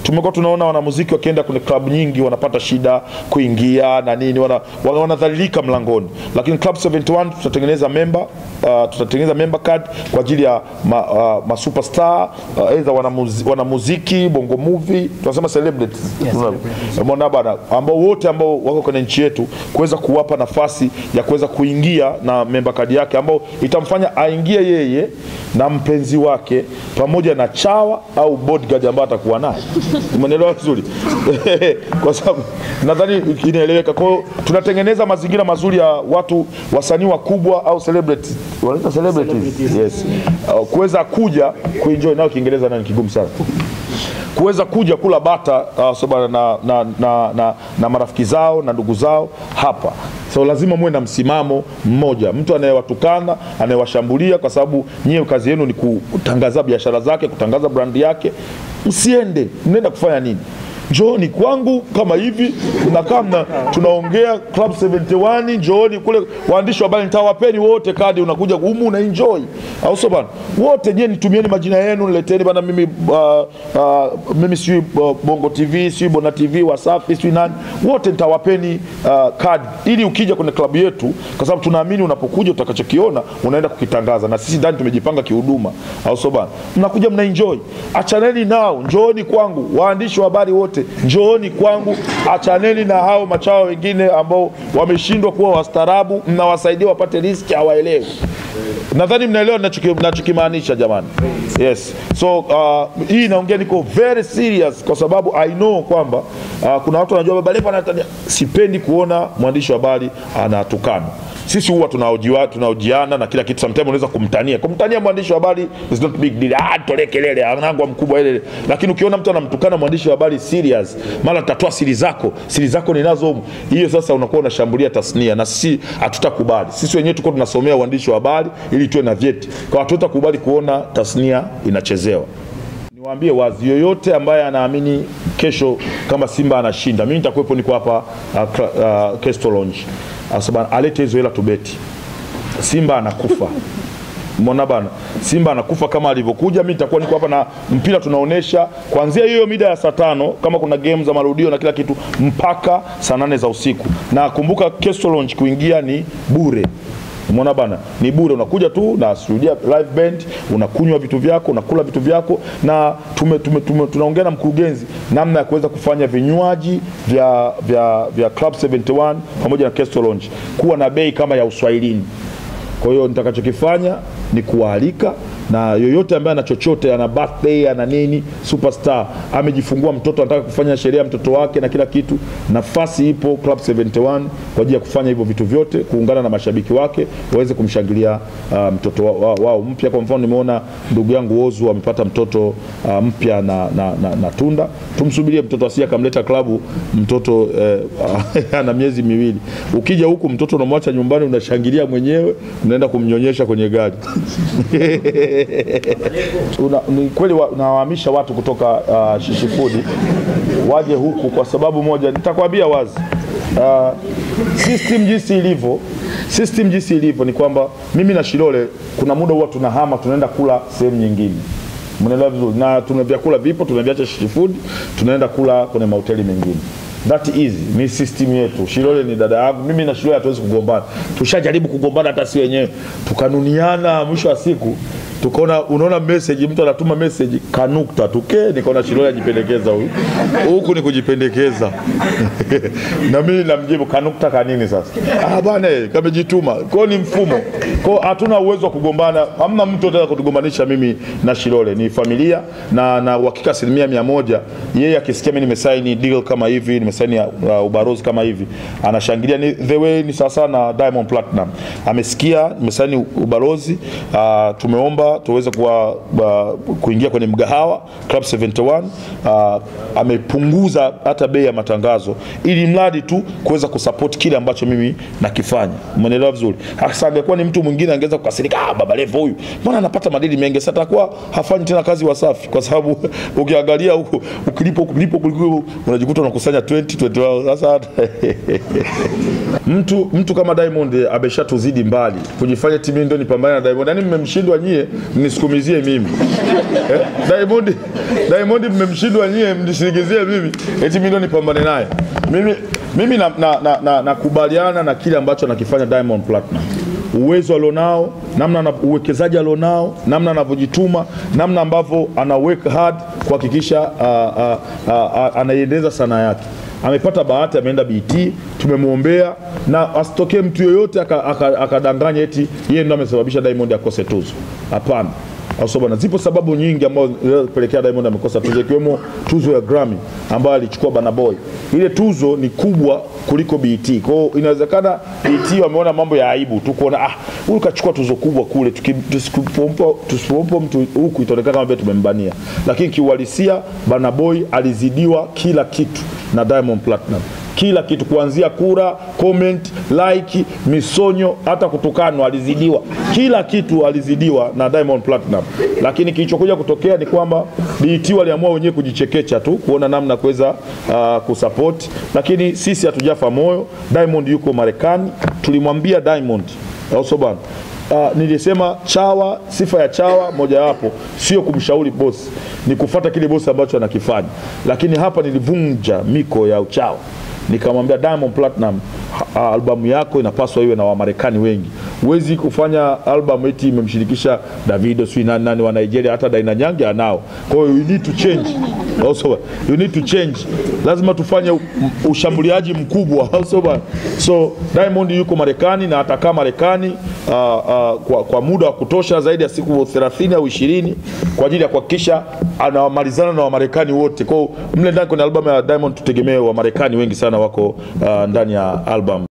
tumekuwa tunaona wanamuziki wakienda kwenye klabu nyingi wanapata shida kuingia na nini, wana- wana- wanadhalilika mlangoni, lakini Club 71 tutatengeneza member uh, tutatengeneza member card kwa ajili ya ma, uh, ma superstar uh, aidha wanamuzi, wanamuziki bongo movie tunasema celebrities Yes, Unaona? Umeona bana, ambao wote ambao wako kwenye nchi yetu kuweza kuwapa nafasi ya kuweza kuingia na member card yake ambao itamfanya aingie yeye na mpenzi wake pamoja na chawa au bodyguard ambaye atakuwa naye. Umeelewa vizuri? kwa sababu nadhani inaeleweka. Kwa hiyo tunatengeneza mazingira mazuri ya watu wasanii wakubwa au celebrities, wanaita celebrities, yes, uh, kuweza kuja kuenjoy nao. Kiingereza nani kigumu sana kuweza kuja kula bata uh, so bana, na, na, na, na, na marafiki zao na ndugu zao hapa so lazima muwe na msimamo mmoja mtu anayewatukana anayewashambulia kwa sababu nyie kazi yenu ni kutangaza biashara zake kutangaza brandi yake msiende mnaenda kufanya nini njooni kwangu kama hivi mnakaa mna tunaongea club 71 njooni kule waandishi wa habari nitawapeni wote kadi unakuja humu una enjoy au sio bana wote nyie nitumieni majina yenu nileteni bana mimi uh, uh, mimi sijui uh, bongo tv sijui bona tv wasafi sijui nani wote nitawapeni uh, kadi ili ukija kwenye klabu yetu kwa sababu tunaamini unapokuja utakachokiona unaenda kukitangaza na sisi ndani tumejipanga kihuduma au sio bana mnakuja mna enjoy achaneni nao njooni kwangu waandishi wa habari wote njooni kwangu achaneni na hao machawa wengine ambao wameshindwa kuwa wastaarabu mnawasaidia wapate riski hawaelewi nadhani mnaelewa ninachoki- ninachokimaanisha jamani yes so uh, hii inaongea niko very serious kwa sababu i know kwamba uh, kuna watu wanajua baba Levo anatania sipendi kuona mwandishi wa habari anatukana sisi huwa tunaojiwa tunaojiana na kila kitu sometimes unaweza kumtania kumtania mwandishi wa habari is not big deal ah tolee kelele anangwa mkubwa ile lakini ukiona mtu anamtukana mwandishi wa habari serious mara tatoa siri zako siri zako ninazo humu hiyo sasa unakuwa unashambulia tasnia na sisi hatutakubali sisi wenyewe tuko tunasomea uandishi wa habari ili tuwe na vyeti kwa hatutakubali kuona tasnia inachezewa niwaambie wazi yoyote ambaye anaamini kesho kama simba anashinda mimi nitakuwepo niko hapa uh, Cla- uh, Kesto Lounge Asaba, alete hizo hela tubeti simba anakufa Mbona bana, Simba anakufa kama alivyokuja. Mimi nitakuwa niko hapa na mpira tunaonesha kuanzia hiyo mida ya saa tano kama kuna game za marudio na kila kitu mpaka saa nane za usiku, na kumbuka Kesto Lounge kuingia ni bure. Umeona bana, ni bure, unakuja tu na shuhudia live band, unakunywa vitu vyako, unakula vitu vyako, na tume, tume, tume, tunaongea na mkurugenzi namna ya kuweza kufanya vinywaji vya, vya, vya Club 71 pamoja na Kesto Lounge kuwa na bei kama ya Uswahilini. Kwa hiyo nitakachokifanya ni kuwaalika na yoyote ambaye ana chochote, ana birthday, ana nini, superstar amejifungua mtoto, anataka kufanya sherehe ya mtoto wake na kila kitu, nafasi ipo Club 71 kwa ajili ya kufanya hivyo vitu vyote, kuungana na mashabiki wake waweze kumshangilia uh, mtoto wao wa, wao mpya. Kwa mfano, nimeona ndugu yangu Ozu amepata mtoto uh, mpya na, na, na, na Tunda. Tumsubirie mtoto asije akamleta klabu mtoto eh, ana miezi miwili. Ukija huku mtoto unamwacha nyumbani, unashangilia mwenyewe, unaenda kumnyonyesha kwenye gari Una, ni kweli wa- nawahamisha watu kutoka uh, Shishifudi waje huku kwa sababu moja, nitakwambia wazi uh, system jinsi ilivyo system jinsi ilivyo ni kwamba mimi na Shilole kuna muda huwa tunahama tunaenda kula sehemu nyingine mnaelewa vizuri, na tuna vyakula vipo, tunaviacha Shishifudi tunaenda kula kwenye mahoteli mengine that easy ni system yetu. Shilole ni dada yangu, mimi na Shilole hatuwezi kugombana. Tushajaribu kugombana hata si wenyewe, tukanuniana, mwisho wa siku tukaona, unaona message, mtu anatuma message kanukta tuke, nikaona Shilole ajipendekeza huyu huku ni kujipendekeza na mimi namjibu kanukta kanini sasa? Ah bwana, eh, kamejituma. Kwa hiyo ni mfumo, kwa hiyo hatuna uwezo wa kugombana, hamna mtu anataka kutugombanisha mimi na Shilole, ni familia na na uhakika asilimia mia moja yeye akisikia mimi nimesaini deal kama hivi, nimesaini uh, ubarozi kama hivi, anashangilia ni the way ni sasa na Diamond Platinum. Amesikia nimesaini ubalozi uh, tumeomba tuweze kuwa uh, kuingia kwenye mgahawa Club 71 uh, amepunguza hata bei ya matangazo ili mradi tu kuweza kusupport kile ambacho mimi nakifanya. Umeelewa vizuri? Hasa angekuwa ni mtu mwingine angeweza kukasirika, ah, baba Levo huyu mbona anapata madili mengi? Sasa atakuwa hafanyi tena kazi Wasafi, kwa sababu ukiangalia huko ukilipo ukilipo kuliko unajikuta unakusanya 20 20 sasa mtu mtu kama Diamond ameshatuzidi mbali kujifanya timu ndio nipambane na Diamond, yani mmemshindwa nyie mnisukumizie mimi eh? Diamond, Diamond mmemshindwa nyie, mnishindikizie mimi eti mimi ndo nipambane naye mimi, mimi nakubaliana na, na, na, nakubaliana na kile ambacho anakifanya Diamond Platinum uwezo alionao, namna ana- uwekezaji alionao, namna anavyojituma, namna ambavyo ana work hard kuhakikisha uh, uh, uh, uh, anaiendeleza sanaa yake. Amepata bahati, ameenda BT, tumemwombea na asitokee mtu yoyote akadanganya aka, akadanganya eti yeye ndo amesababisha Diamond akose tuzo. Hapana. Au sio bwana? Zipo sababu nyingi ambazo zinapelekea Diamond amekosa tuzo ikiwemo tuzo ya Grammy ambayo alichukua Burna Boy. Ile tuzo ni kubwa kuliko BET. Kwa hiyo inawezekana BET wameona mambo ya aibu tu kuona ah, huyu kachukua tuzo kubwa kule, tuki- tusipompa tusipompa mtu huku itaonekana kama vile tumembania. Lakini kiuhalisia Burna Boy alizidiwa kila kitu na Diamond Platinum kila kitu kuanzia kura, comment, like, misonyo, hata kutukanwa alizidiwa. Kila kitu alizidiwa na Diamond Platinum, lakini kilichokuja kutokea ni kwamba BET waliamua wenyewe kujichekecha tu kuona namna kuweza uh, kusupport, lakini sisi hatujafa moyo. Diamond yuko Marekani, tulimwambia Diamond au sio bwana? Uh, nilisema chawa, sifa ya chawa mojawapo sio kumshauri bosi, ni kufata kile bosi ambacho anakifanya. Lakini hapa nilivunja miko ya uchawa, nikamwambia Diamond Platinum, ha- albamu yako inapaswa iwe na Wamarekani wengi. Huwezi kufanya albamu eti imemshirikisha Davido sijui nani nani wa Nigeria, hata Daina Nyange anao. Kwa hiyo you need to change also, you need to change, lazima tufanye u- m- ushambuliaji mkubwa also, bwana. so Diamond yuko Marekani na atakaa Marekani uh, uh, kwa, kwa muda wa kutosha zaidi ya siku 30 au 20 kwa ajili ya kuhakikisha anamalizana na Wamarekani wote. Kwa hiyo mle ndani kwenye albamu ya Diamond tutegemee Wamarekani wengi sana wako uh, ndani ya albamu.